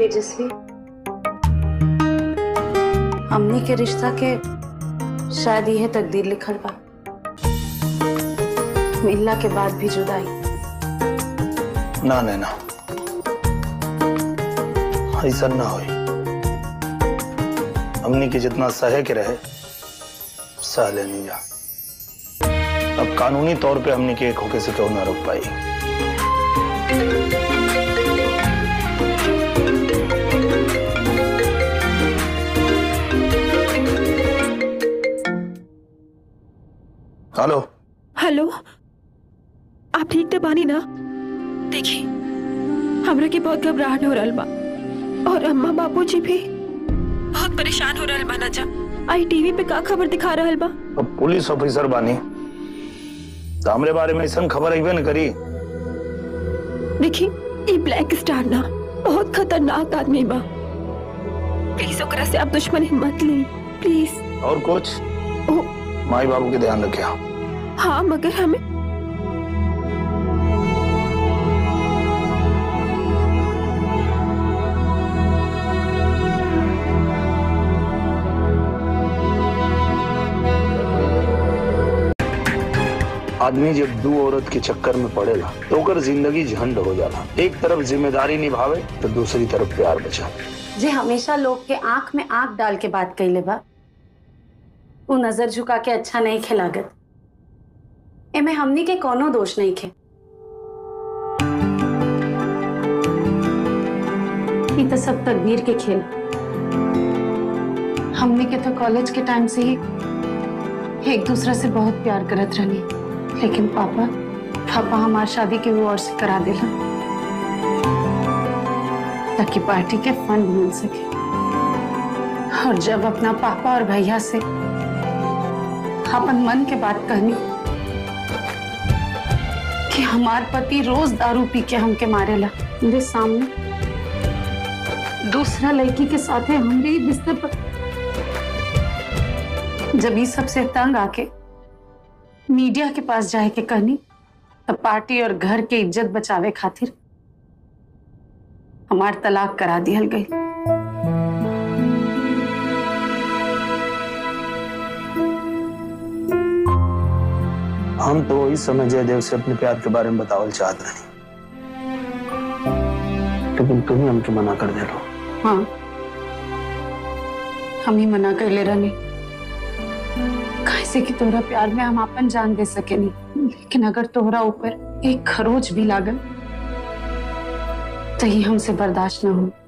तेजस्वी हमनी के रिश्ता के शायद यह तकदीर लिखल बा मिलला के बाद भी जुदाई ना नैना ऐसा ना होई हमनी के जितना सहे के रहे सह लेनी जा अब कानूनी तौर पे हमनी के एक होके से क्यों ना रोक पाई हेलो हेलो आप ठीक तो बानी ना देखिए हमरा के बहुत घबराहट हो रहल बा और अम्मा बाबूजी भी बहुत परेशान हो रहल बाना जा आई टीवी पे का खबर दिखा रहल बा अब पुलिस ऑफिसर बानी तो हमरे बारे में ऐसा खबर अबे न करी देखिए ये ब्लैक स्टार ना बहुत खतरनाक आदमी बा प्लीज ओकरा से आप दुश्मनी मत ली प्लीज और कुछ ओ माई बाबू के ध्यान रखे हाँ मगर हमें आदमी जब दू औरत के चक्कर में पड़ेला तो ओकर जिंदगी झंड हो जाला एक तरफ जिम्मेदारी निभावे तो दूसरी तरफ प्यार बचा जे हमेशा लोग के आंख में आंख डाल के बात कैले बा वो नजर झुका के अच्छा नहीं खिलागत एमे हमनी के कोनो दोष नहीं खे ई तो सब तकदीर के खेल हमनी के तो कॉलेज के टाइम से ही एक दूसरा से बहुत प्यार करत रहनी लेकिन पापा पापा हमार शादी के वो और से करा दिला ताकि पार्टी के फंड मिल सके और जब अपना पापा और भैया से अपन मन के बात कहनी कि हमार पति रोज दारू पी के हमके मारेला मेरे सामने दूसरा लड़की के साथ है हमरे ही बिस्तर पर जब ये सबसे तंग आके मीडिया के पास जाए के कहनी तब पार्टी और घर के इज्जत बचावे खातिर हमार तलाक करा दिहल गई हम तो वही समय जयदेव से अपने प्यार के बारे में बतावल चाहत रही लेकिन तुम ही हमके मना कर दे लो हाँ हम ही मना कर ले रहनी कैसे कि तोहरा प्यार में हम अपन जान दे सके नहीं लेकिन अगर तोहरा ऊपर एक खरोच भी लागल तो ही हमसे बर्दाश्त न हो